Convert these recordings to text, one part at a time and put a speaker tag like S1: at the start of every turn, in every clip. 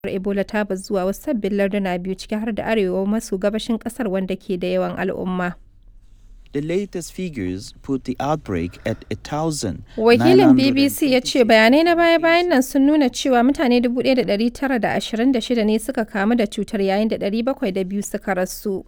S1: Ebola ta bazu zuwa wasu sabbin larduna biyu ciki har da arewa maso gabashin kasar wanda ke da yawan al'umma.
S2: The latest figures put the outbreak at a thousand.
S1: Wakilin BBC ya ce bayanai na baya-bayan nan sun nuna cewa mutane 1,926 ne suka kamu da cutar yayin da 702 suka rasu.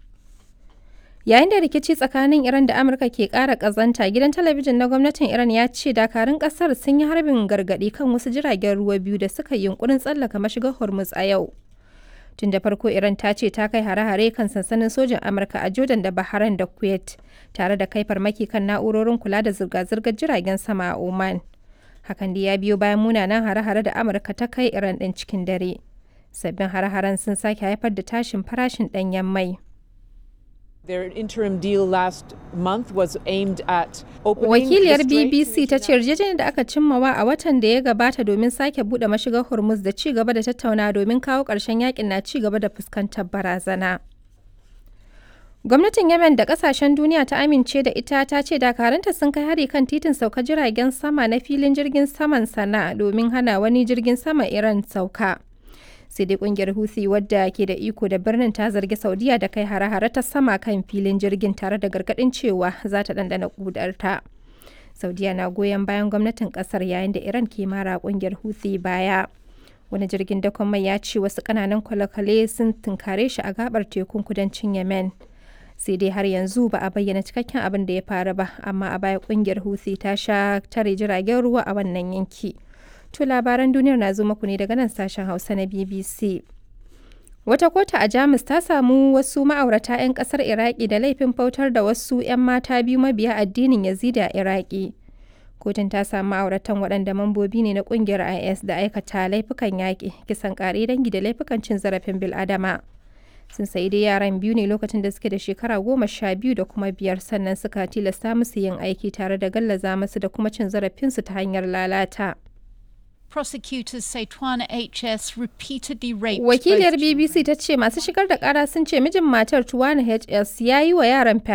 S1: Yayin da rikici tsakanin Iran da Amurka ke ƙara ƙazanta, gidan talabijin na gwamnatin Iran ya ce dakarun ƙasar sun yi harbin gargaɗi kan wasu jiragen ruwa biyu da suka yi yunkurin tsallaka mashigar Hormuz a yau. Tun da farko Iran ta ce ta kai hare-hare kan sansanin sojin Amurka a Jordan da Bahrain da Kuwait, tare da kai farmaki kan na'urorin kula da zirga-zirgar jiragen sama a Oman. Hakan da ya biyo bayan munanan hare-hare da Amurka ta kai Iran ɗin cikin dare. Sabbin hare-haren sun sake haifar da tashin farashin ɗanyen mai.
S3: Their interim deal last month was aimed at opening
S1: Wakiliyar
S3: the Strait
S1: BBC ta ce yarjejeniyar da aka cimmawa a watan da ya gabata domin sake buɗe mashigar Hormuz da ci gaba da tattauna domin kawo ƙarshen yakin na ci gaba da fuskantar barazana. Gwamnatin Yemen da kasashen duniya ta amince da ita ta ce dakaranta sun kai hari kan titin sauka jiragen sama na filin jirgin saman sana domin hana wani jirgin sama Iran sauka. Sai dai kungiyar Houthi wadda ke da iko da birnin ta zargi Saudiya da kai hare-hare ta sama kan filin jirgin tare da gargadin cewa za ta dandana kudarta. Saudiya na goyon bayan gwamnatin kasar yayin da Iran ke mara kungiyar Houthi baya. Wani jirgin dakon mai ya ce wasu kananan kwale-kwale sun tunkare shi a gabar tekun kudancin Yemen. sai dai har yanzu ba a bayyana cikakken abin da ya faru ba amma a baya kungiyar Houthi ta sha tare jiragen ruwa a wannan yanki. To labaran duniyar na zo muku ne daga nan sashen Hausa na BBC. Wata kotu a Jamus ta samu wasu ma'aurata 'yan kasar Iraki da laifin bautar da wasu 'yan mata biyu mabiya addinin Yazidi a Iraki. Kotun ta samu ma'auratan waɗanda mambobi ne na ƙungiyar IS da aikata laifukan yaƙi, kisan ƙare dangi da laifukan cin zarafin bil'adama. sun sayi dai yaran biyu ne lokacin da suke da shekara goma sha biyu da kuma biyar sannan suka tilasta musu yin aiki tare da gallaza musu da kuma cin zarafinsu ta hanyar lalata.
S4: Prosecutors say Twana HS repeatedly raped
S1: Wakiliyar
S4: both
S1: BBC ta ce masu shigar da kara sun ce mijin matar Tuwana HS ya yi wa yaran